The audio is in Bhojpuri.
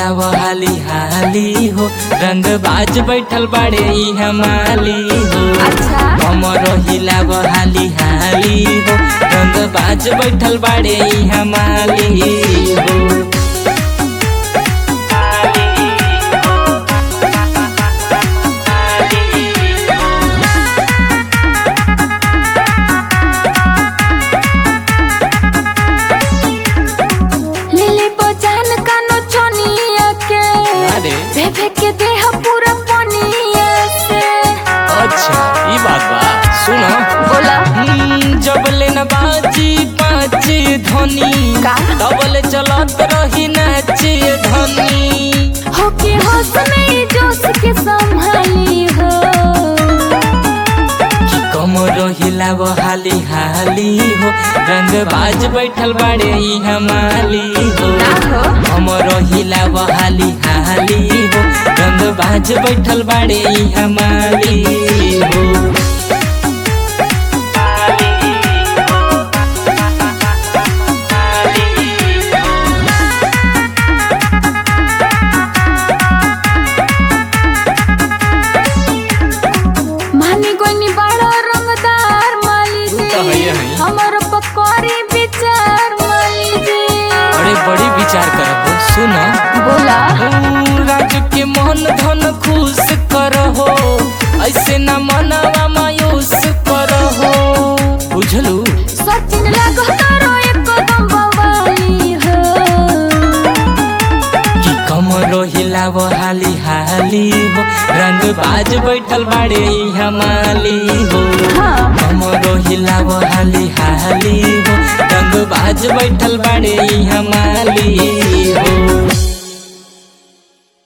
हिलाव हाली हाली हो रंग बाज बैठल बाड़े ई हमाली हो अच्छा कमर हिलाव हाली हाली हो रंग बाज बैठल बाड़े ई हमाली हो लिली बजान कानो छोनिया के अरे फेंके के देह पूरा पनिया से अच्छा ई बात बा सुनो बोला हम्म, जब लेन बाजी पाँच धनी का? तबले चलत रही नाचे धनी हो के होश में जोश के संभाली हो कि कमर हिलाव हाली हाली हो रंग बाज बैठल बाड़े ई हमाली हो ना हो कमर हिलाव हाली हाली हो रंग बाज बैठल बाड़े ई हमाली हो मानी गोनी बड़ा रंगदार माली तू तो जी हइये हई। हमर पकौड़ी विचार माली जी अरे बड़ी विचार करब सुनो बोला राज के मन धन खुश करहो ऐसे न मनवा मायूस करहो बुझलू सचिन लागो तारो एकदम बवाली हो कि कमरो हिलाव हाली हाली हो रंग बाज बैठल बाड़े ई हमाली हो हाँ कमरो हिलाव हाली हाली हो रंग बाज बैठल बाड़े ई हमाली हो